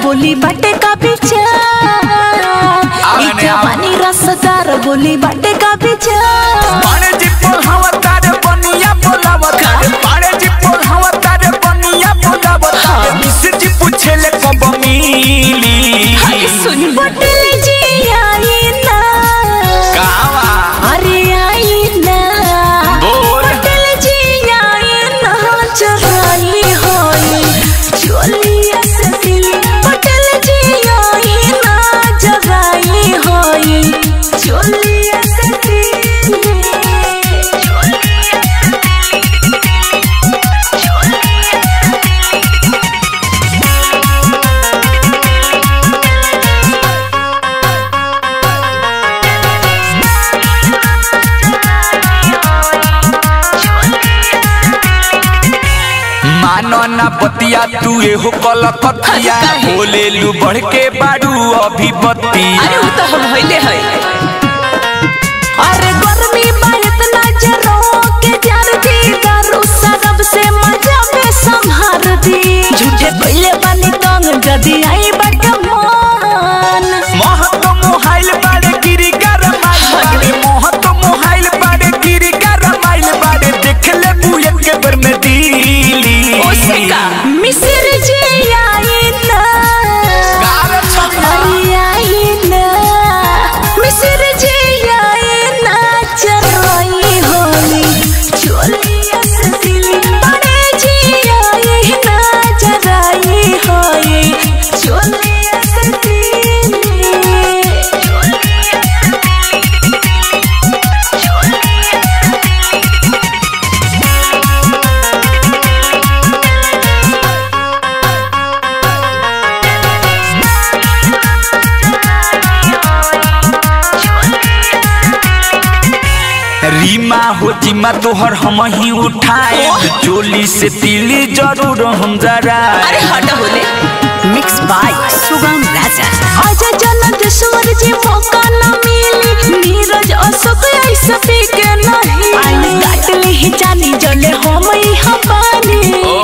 बोली बाटे का विचार आने, ई जवानी रसदार बोली बाटे का विचार पाड़े जी पोल हवा तारे बनिया बोलावा तारे पाड़े जी पोल हवा तारे बनिया बोलावा तारे मिस्र जी पूछे ले कब मिली अरे सुन बटल जी आई ना कावा अरे आई ना बोल। बटल जी आई ना चराई होई चोलिया से दिल बटल जी आई ना जराई होई चोलिया से दिल चोलिया से मानो ना बतिया तू एहो कलकतिया अरे काहे? बोले लू बढ़ के बाड़ू अभी बतिया अरे वो तो हम होइले है अरे गर्मी में इतना जरो के जार दी दारू सरब से मजा में संहार दी झूठे पहले बानी तंग जदी आई बट मान मोह तो मोहाइल बाड़े गिरी गरमाइल बाड़े मोह तो मोहाइल बाड़े गिरी गरमाइल बाड़े देख ले बुए के बर में दिली ओसिका मिस्र जी आई ना गाल छपना। अरे आई ना मिस्र जी आई ना चराई होली चोलिया से दिली बड़े जी आई ना चराई होली चोलिया से दिली चोलिया से दिली चोलिया से रीमा हो जिमा तोहर हम ही उठाए चोली से तिली जरूर हम जरा अरे हटा बोले मिक्स बाय सुगम राजा आजा जनदेश्वर जी मौका न मिली नीरज अशोक ऐसा के नहीं आई काट ली ही जानी जले हम ही हमारी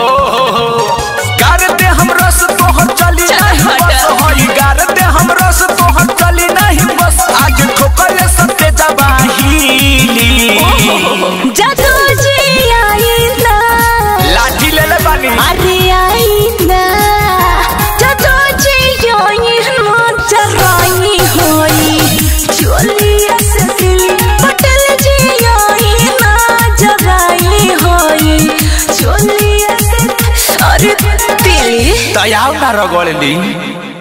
गार दे हम रस तोहर चली चल नहीं हट। बस होई गार दे हम रस तोहर चली नहीं बस आज ठोकर सत्य जबाहीली जादू जी आई ना लाठी ले ले बानी अरे आई ना जादू जी आई ना चराई होई चोलिया से दिल पटल जी आई ना जराई होई चोलिया से अरे दिल तयाव ना रगड़ली